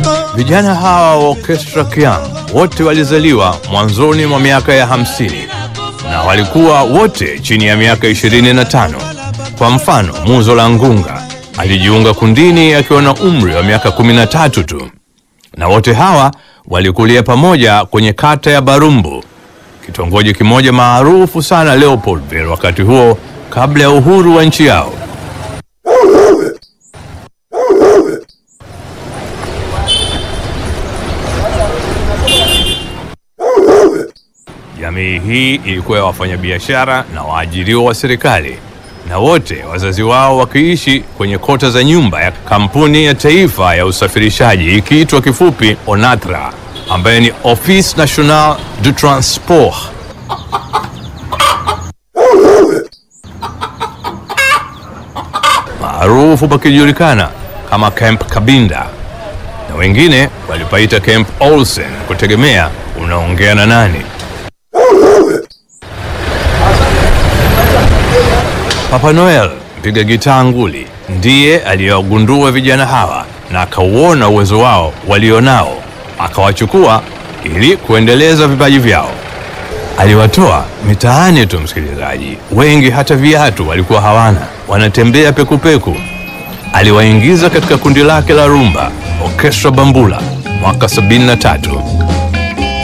Vijana hawa wa Orchestra Kiang wote walizaliwa mwanzoni mwa miaka ya hamsini na walikuwa wote chini ya miaka 25. Kwa mfano, Muzo la Ngunga alijiunga kundini akiwa na umri wa miaka 13 tu, na wote hawa walikulia pamoja kwenye kata ya Barumbu, kitongoji kimoja maarufu sana Leopoldville wakati huo, kabla ya uhuru wa nchi yao. Jamii hii ilikuwa ya wafanyabiashara na waajiriwa wa serikali, na wote wazazi wao wakiishi kwenye kota za nyumba ya kampuni ya taifa ya usafirishaji ikiitwa kifupi ONATRA, ambaye ni Office National du Transport. maarufu pakijulikana kama Camp Kabinda, na wengine walipaita Camp Olsen kutegemea unaongea na nani. Papa Noel mpiga gitaa nguli ndiye aliyewagundua vijana hawa na akauona uwezo wao walionao, akawachukua ili kuendeleza vipaji vyao. Aliwatoa mitaani tu, msikilizaji, wengi hata viatu walikuwa hawana, wanatembea pekupeku. Aliwaingiza katika kundi lake la rumba Orchestra Bambula mwaka 73.